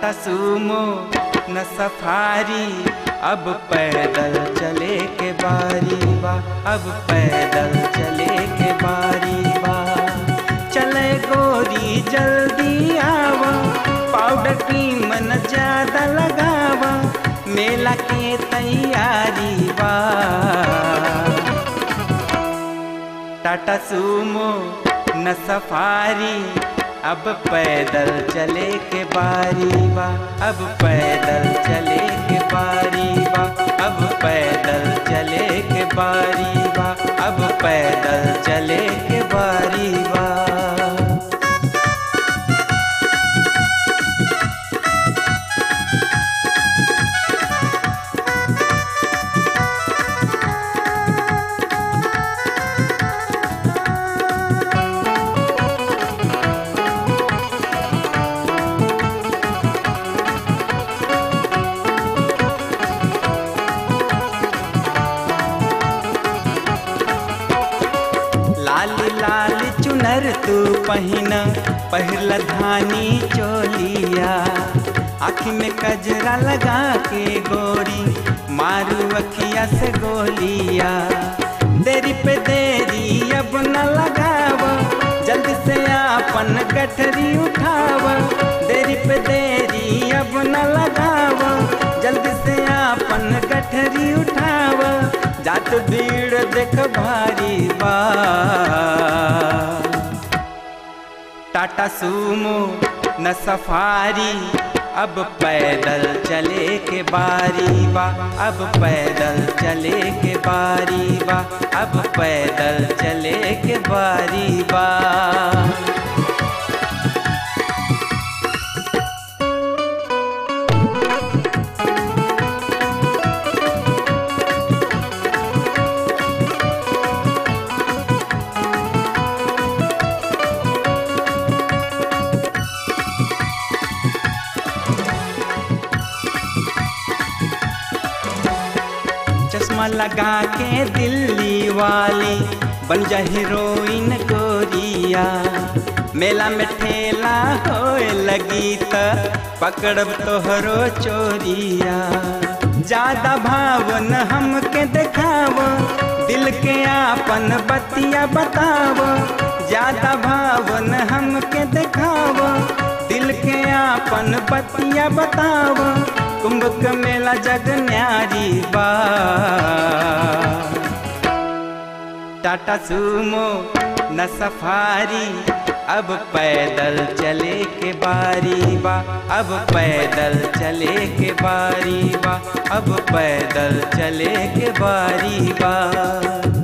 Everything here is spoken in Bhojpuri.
टाटा सूमो न सफारी अब पैदल चले के बारी बा अब पैदल चले के बारी बा चले गोरी जल्दी आवा पाउडर क्रीम न ज्यादा लगावा मेला के तैयारी बा टाटा सूमो न सफारी अब पैदल चले के बारी बा अब पैदल चले के बारी बा अब पैदल चले के बारी बा अब पैदल चले के बारी बा लाल लाल चुनर तू पहिन पहिरल धानी चोलिया आँखी में कजरा लगा के गोरी मारू अखिया से गोलिया देरी पे देरी अब न लगाव जल्दी से आपन गठरी उठाव देरी पे देरी अब न लगाव जल्दी से आपन गठरी उठाव जात भीड़ देख भारी बा टाटा सूमो न सफारी अब पैदल चले के बारी बा अब पैदल चले के बारी बा अब पैदल चले के बारी बा चश्मा लगा के दिल्ली वाली बन जा हीरोइन गोरिया मेला में ठेला होए लगी त पकड़ब तोहरो चोरिया ज्यादा भावन हमके देखाव दिल के आपन बतिया बताव ज्यादा भावन हमके देखाव दिल के आपन बतिया बताव कुंभ के मेला जग न्यारी बा टाटा सूमो न सफारी अब पैदल चले के बारी बा अब पैदल चले के बारी बा अब पैदल चले के बारी बा